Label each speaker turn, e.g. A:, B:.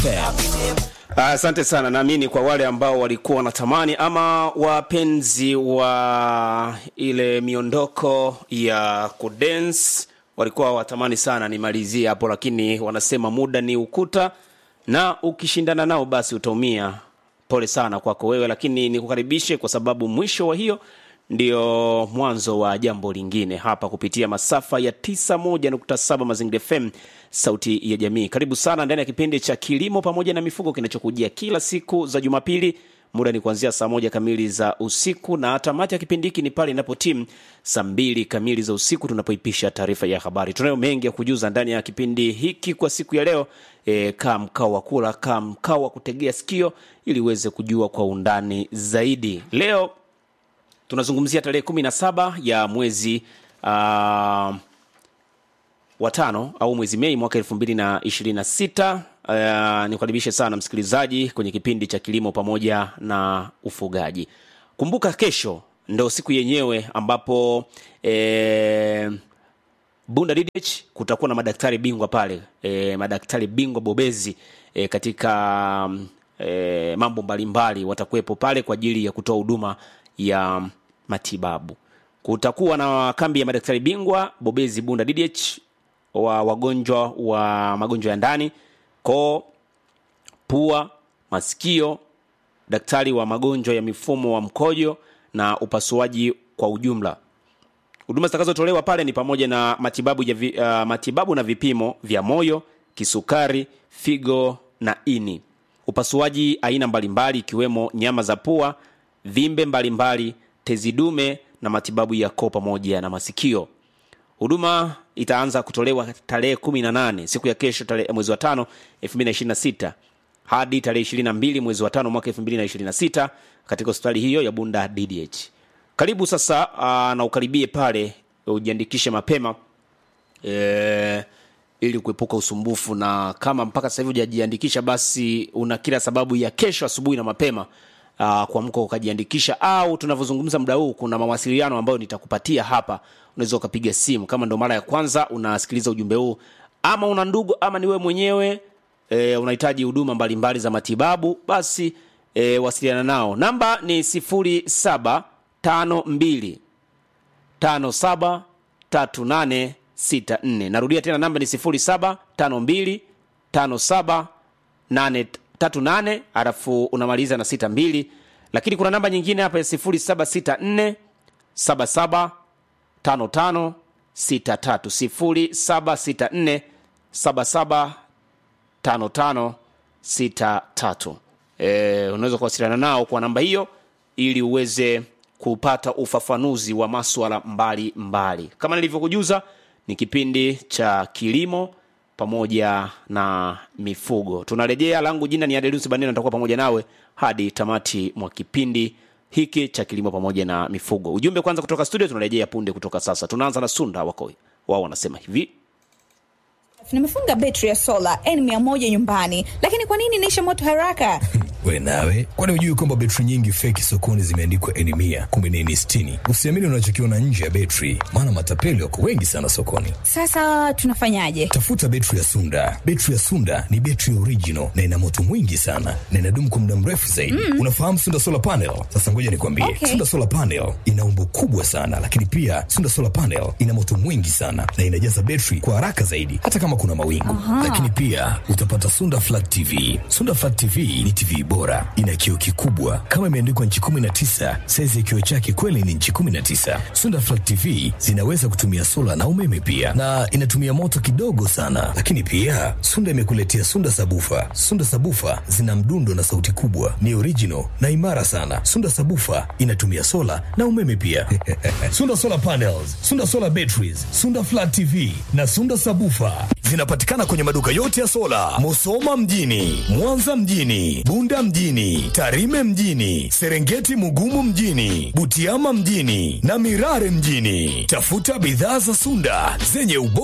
A: Asante sana. Naamini kwa wale ambao walikuwa wanatamani ama wapenzi wa ile miondoko ya kudance walikuwa watamani sana nimalizie hapo, lakini wanasema muda ni ukuta, na ukishindana nao basi utaumia. Pole sana kwako wewe, lakini nikukaribishe kwa sababu mwisho wa hiyo ndio mwanzo wa jambo lingine hapa kupitia masafa ya 91.7 Mazingira FM, sauti ya jamii. Karibu sana ndani ya kipindi cha kilimo pamoja na mifugo kinachokujia kila siku za Jumapili. Muda ni kuanzia saa moja kamili za usiku na tamati ya kipindi hiki ni pale inapo timu saa mbili kamili za usiku tunapoipisha taarifa ya habari. Tunayo mengi ya kujuza ndani ya kipindi hiki kwa siku ya leo. E, kaa mkao wa kula, kaa mkao wa kutegea sikio ili uweze kujua kwa undani zaidi. Leo tunazungumzia tarehe kumi na saba ya mwezi uh, wa tano au mwezi Mei mwaka elfu mbili na ishirini na sita. Uh, nikukaribishe sana msikilizaji kwenye kipindi cha kilimo pamoja na ufugaji. Kumbuka kesho ndo siku yenyewe ambapo eh, Bunda DDH kutakuwa na madaktari bingwa pale e, madaktari bingwa bobezi e, katika e, mambo mbalimbali watakuwepo pale kwa ajili ya kutoa huduma ya matibabu. Kutakuwa na kambi ya madaktari bingwa bobezi Bunda DDH wa wagonjwa wa magonjwa ya ndani, koo, pua, masikio, daktari wa magonjwa ya mifumo wa mkojo na upasuaji kwa ujumla. Huduma zitakazotolewa pale ni pamoja na matibabu, ya vi, uh, matibabu na vipimo vya moyo, kisukari, figo na ini, upasuaji aina mbalimbali ikiwemo nyama za pua, vimbe mbalimbali, tezi dume na matibabu ya koo pamoja na masikio. Huduma itaanza kutolewa tarehe 18 siku ya kesho, tarehe mwezi wa tano 2026 hadi tarehe 22 mwezi wa tano mwaka 2026 katika hospitali hiyo ya Bunda DDH. Karibu sasa uh, na ukaribie pale ujiandikishe mapema e, ili kuepuka usumbufu, na kama mpaka sasa hivi hujajiandikisha, basi una kila sababu ya kesho asubuhi na mapema uh, kuamka ukajiandikisha, au tunavyozungumza muda huu kuna mawasiliano ambayo nitakupatia hapa. Unaweza ukapiga simu kama ndo mara ya kwanza unasikiliza ujumbe huu, ama una ndugu ama ni wewe mwenyewe e, unahitaji huduma mbalimbali za matibabu, basi e, wasiliana nao. Namba ni sifuri saba tano mbili tano saba tatu nane sita nne. Narudia tena namba ni sifuri saba tano mbili tano saba nane tatu nane alafu unamaliza na sita mbili, lakini kuna namba nyingine hapa ya sifuri saba sita nne saba saba tano tano sita tatu sifuri saba sita nne saba saba tano tano sita tatu. E, unaweza kuwasiliana nao kwa namba hiyo ili uweze kupata ufafanuzi wa maswala mbali mbali. Kama nilivyokujuza, ni kipindi cha kilimo pamoja na mifugo. Tunarejea, langu jina ni Adelusi Banena, nitakuwa pamoja nawe hadi tamati mwa kipindi hiki cha kilimo pamoja na mifugo. Ujumbe kwanza kutoka studio, tunarejea punde kutoka sasa. Tunaanza na Sunda wako wao wanasema hivi
B: nimefunga betri ya sola N100 nyumbani, lakini kwa nini inaisha moto haraka?
C: We nawe, kwani hujui kwamba betri nyingi feki sokoni zimeandikwa N mia kumbe ni N sitini? Usiamini unachokiona nje ya betri, maana matapeli wako wengi sana sokoni.
B: Sasa tunafanyaje?
C: Tafuta betri ya Sunda. Betri ya Sunda ni betri original na ina moto mwingi sana na inadumu kwa muda mrefu zaidi. Mm. Unafahamu Sunda solar panel? Sasa ngoja nikwambie,
B: Okay.
C: Sunda solar panel ina umbo kubwa sana, lakini pia Sunda solar panel ina moto mwingi sana na inajaza betri kwa haraka zaidi, hata kama kuna mawingu. Lakini pia utapata Sunda flat TV. Sunda flat TV ni TV bora, ina kioo kikubwa kama imeandikwa nchi 19. Saizi ya kioo chake kweli ni nchi 19. Sunda flat TV zinaweza kutumia sola na umeme pia, na inatumia moto kidogo sana. Lakini pia Sunda imekuletea Sunda sabufa. Sunda sabufa zina mdundo na sauti kubwa, ni original na imara sana. Sunda sabufa inatumia sola na umeme pia. Sunda solar panels, Sunda solar batteries, Sunda flat TV na Sunda sabufa zinapatikana kwenye maduka yote ya sola, Musoma mjini, Mwanza mjini, Bunda mjini, Tarime mjini, Serengeti Mugumu mjini, Butiama mjini na Mirare mjini. Tafuta bidhaa za Sunda zenye ubora